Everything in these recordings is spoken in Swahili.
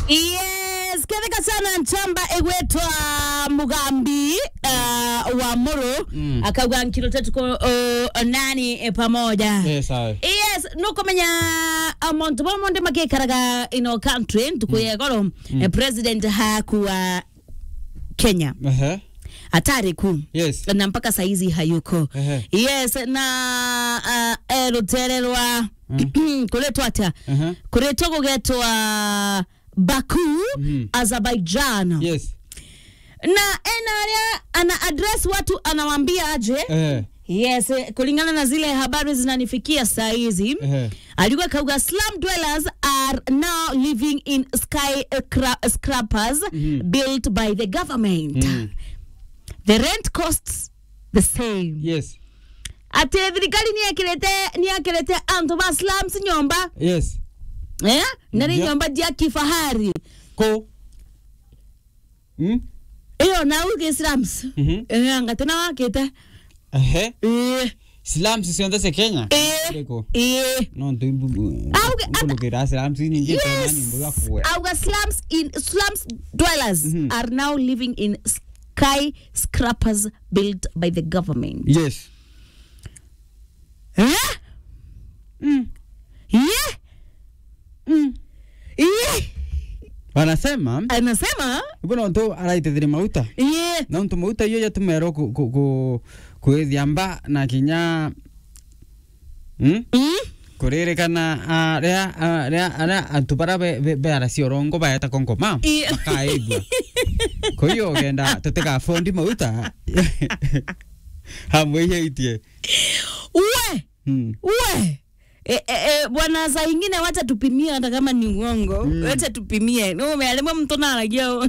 yes ketheka sana nchamba egwetwa mugambi uh, wa muru mm. akauga nkilo tatu ko uh, nani eh, pamoja Yes, aye. yes nukumenya amontu bomonde magikaraga ino country ntukuye goro mm. president hakuwa kenya Ehe. hatari kuu Yes. na mpaka saizi hayuko Ehe. yes na uh, erutererwa kuletwa ata Ehe. kuretwa kugetwa baku Mhm. azerbaijan Yes. na enaria ana address watu anawambia aje Ehe. yes eh, kulingana na zile habari zinanifikia saa hizi Ehe. alikuwa kauga slum dwellers are now living in sky scrappers built by the government Mm. the rent costs the same Yes. ati thirikari niekirete niekirete antu ba slums nyomba Yes. eh nari Yeah. nyomba jia kifahari Ko. Hmm? iyo na uge slums Mhm. eh angatena wakite Ehe. eh Slums cionthe cia Kenya. eh Ndiko. eh No ntu Auge- ata- mbulukira slums nyingi Yes. Kenya ni mbuga kuwe. our slums in slums dwellers Mhm. are now living in skyscrapers built by the government Yes. eh Mm. yeah Mm. yeah Wanasema anasema ibona ntu araitethire mauta. yeah na ntu mauta iyo yatumero ku ku ku kwithia mba na kinya hmm? mm? kuririkana aria aria aria antu bara beara ciorongo baeta konkoma Ii. makaigua koiyo genda tutigabondi mauta hamwe iheitie we Hmm. we E, e, e, bwana saa ingine wacha tupimie hata kama ni uongo mm. wacha tupimie numealimwe mtu naragia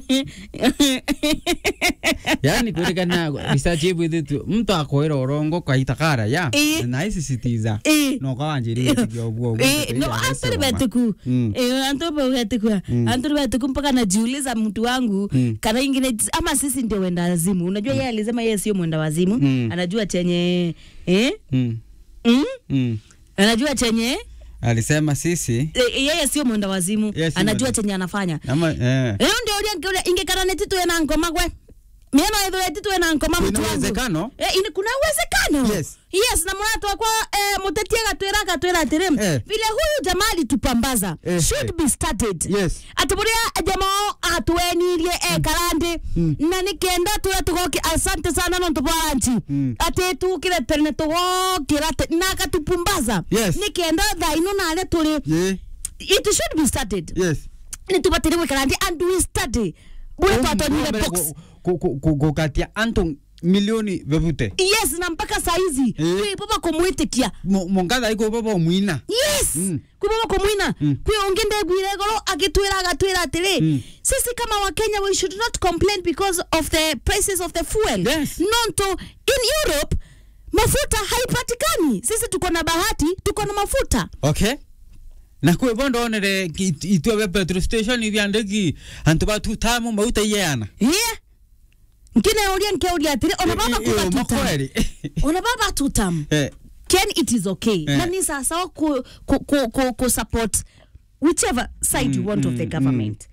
yaani kuririkana research ibwithitu mtu akwira urongo kaita kara ya Ii. na isisitiza Ii. no kawanjiririe tigia uguo Eh, no anturi betuku Mm. Eh, anturi betuku anturi betuku mpaka najiuliza mtu wangu Mm. kana ingine ama sisi ndio wenda wazimu unajua yeye alisema yeye sio mwenda wazimu Mm. anajua chenye eh? Mm. mm? Mm. anajua chenye alisema sisi eh, yeye sio mwenda wazimu Yeye si anajua mwenda- chenye anafanya ama eh. ĩyo ndio ũrĩa ngĩũria ingĩkara nĩ titwe na ngoma gwe mĩeno ĩthũre titwe na ngoma Kuna mtu wangu. uwezekano? Eh, ini- kuna uwezekano Yes. yes na mũrata wakwa eh, mũteti agatwĩra agatwĩra atĩrĩ Eh. vile huyu jamaa alitupambaza Eh, should eh. be started Yes. atĩ mũrĩa jamaa atwenirie ekarandi na nĩ kenda tũrĩa tũgoki asante sana no tũboranci Mm. atĩ tukire tene tũgokĩra atĩ- na agatupumbaza Yes. nĩ kenda thaa ino narĩa tũrĩ Ye. it should be started Yes. nĩ tubatĩre gwĩkara ndi and we study bũrĩa twatonire Mbere box ku- ku- ku- gukatia antu milioni bebute yes na mpaka saizi Eh. kwi baba kumwitikia Mu- mungatha iko baba mwina yes Mm. kwi baba kumwina Mm. kwi ungi ndegwire goro agitwira agatwira atiri Mm. sisi kama wakenya we should not complain because of the prices of the fuel Yes. nonto in europe mafuta haipatikani sisi tuko na bahati tuko na mafuta okay na kwe bondo onere itwe be petrol station ivyandiki antu batu tamu mauta iyeana yeah nkine uria nkeuria atiri ona baba kuba tutam makweli ona baba tutam eh ken it is okay Eh. na ni sawasawa ku, ku, ku, ku, ku support whichever side you want of the government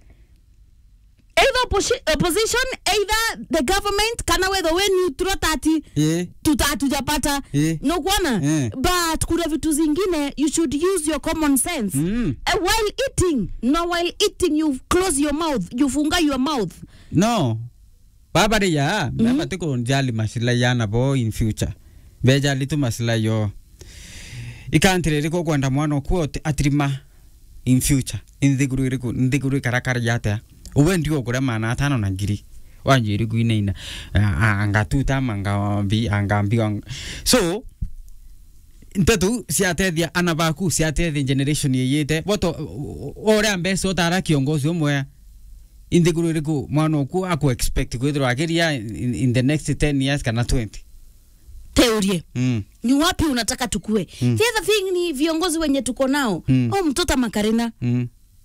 either opposi- opposition either the government kana whether we neutral tati ye tuta hatujapata Eh. no kuona Eh. but kuna vitu zingine you should use your common sense Mm. uh, while eating no while eating you close your mouth you funga your mouth no babari ya baba tiko njali masila yana bo in future bejali tu masila yo ikantire riko kwenda mwana okuo atirima in future inthiguru iriku nthiguru karakara yate uwe ndio kure mana atano na ngiri wanjiri kuinaina angatuta mangambi angambi ang- so ntetu ciatethia ana baku ciatethia generation yeyite boto oria mbeca utara kiongozi umwe inthiguru iriku mwana oku aku expect kwithirwa akiria in, in the next 10 years kana 20 teurie mm. ni wapi unataka tukue mm. the other thing ni viongozi wenye tuko nao Mm. oh mtota makarina Mm.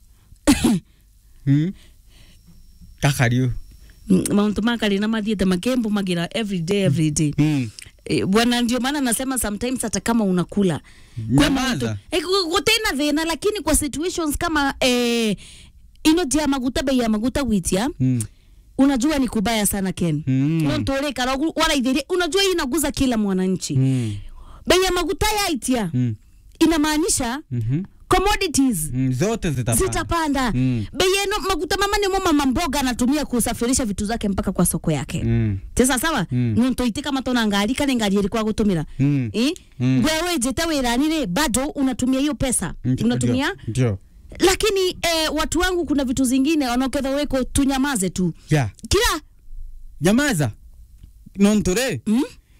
mm. kakario Mm, mauntu makarina mathiete makembo magira every day every day mm. Eh, bwana ndio maana nasema sometimes hata kama unakula Kwa Nyamaza. mauntu- eh, gu- gutena thina lakini kwa situations kama eh, ino jia maguta bei ya maguta gwitia Mm. unajua ni kubaya sana ken Mm. nontoreka waraithirie unajua hii inaguza kila mwananchi Mm. bei ya maguta yaitia Mm. inamaanisha Mhm. commodities Mm. zote zitapanda zitapanda Mm. bei yeno maguta mama nimo mama mboga anatumia kusafirisha vitu zake mpaka kwa soko yake Mm. tesa sawa Mm. nonto itika matona ngari kane ngari ilikuwa gutumira Mm. eh Mm. wewe jeta wirani re bado unatumia hiyo pesa Ndio, unatumia ndio lakini eh, watu wangu kuna vitu zingine wanaoketha weko tunyamaze tu ya kila nyamaza nontore mm?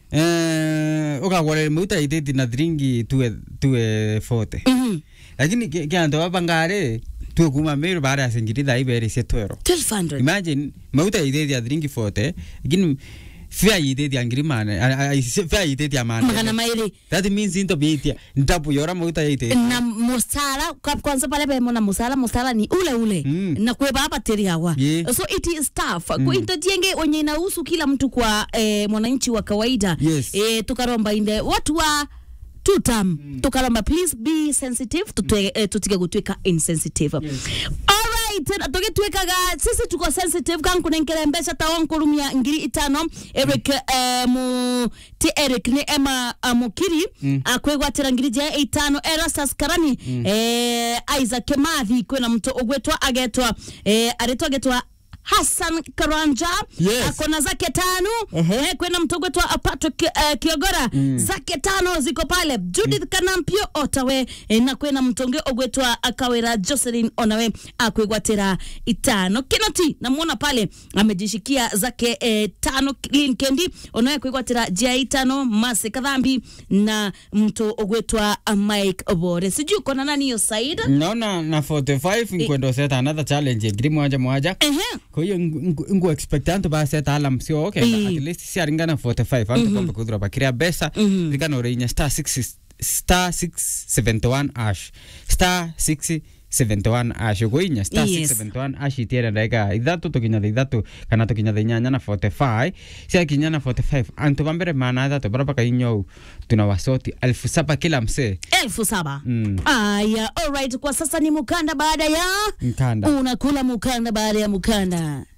eh ukagwara muta iteti na thiringi tuwe tuwe fote mm lakini ki- kianto babangare tuwe kuma meru bara ya singiri dai bere se twero 1200 imagine mauta iteti ya thiringi fote lakini fia iteti ya ngiri mane fia iteti ya mane magana maili that means into bitia ndapu yora mauta ya iteti na musala kwa- kwanza pale pemo na musala musala ni ule ule Mm. na kweba hapa teri hawa Yeah. so it is tough mm. intotienge wenye inahusu kila mtu kwa eh, mwananchi wa kawaida Yes. eh, tukaromba inde watu wa tutam mm. tukaromba please be sensitive tutwe, eh, tutige gutwika insensitive Yes. alright tugitwikaga sisi tuko sensitive kankunenkere mbeca tawonkurumia ngiri itano eric eh, mu ti eric ni ema uh, mukiri Mm. akwigwatira ngiri jia itano erastus karani eh, isaac mathi kwina mtu ugwetwa agetwa eh, aretwa agetwa Hassan Karanja Yes. akona zake tano Uh-huh. eh, kwena mtu ugwetwa uh, Patrick uh, Kiogora zake tano ziko pale Judith Kanampio Otawe eh, na kwena mtonge ugwetwa akawera Jocelyn Onawe akwigwatira itano Kinoti namwona pale amejishikia zake eh, tano Lin Kendi Onawe kwigwatira jia itano Mase Kadhambi na mtu ugwetwa uh, Mike Obore sijui kona nani hiyo side naona na 45 nkwendo seta another challenge ngiri moja moja ehe kwa hiyo ngu- ngu expect antu baseta alam sio okay Eh. at least siaringana 45 antu kombe kuthura bakiria besa Mhm. zikana urinya star 6 star 671 ash star 671 ash ugoinya star Yes. 671 ash itiere ndaika ithatu tukinya ithatu kana tukinya inyanya na 45 sia kinya na 45 antu bambere mana ithatu bara bakainyou tuna wasoti elfu saba kila msee elfu saba Mm. aya alright kwa sasa ni mukanda baada ya nkanda unakula mukanda baada ya mukanda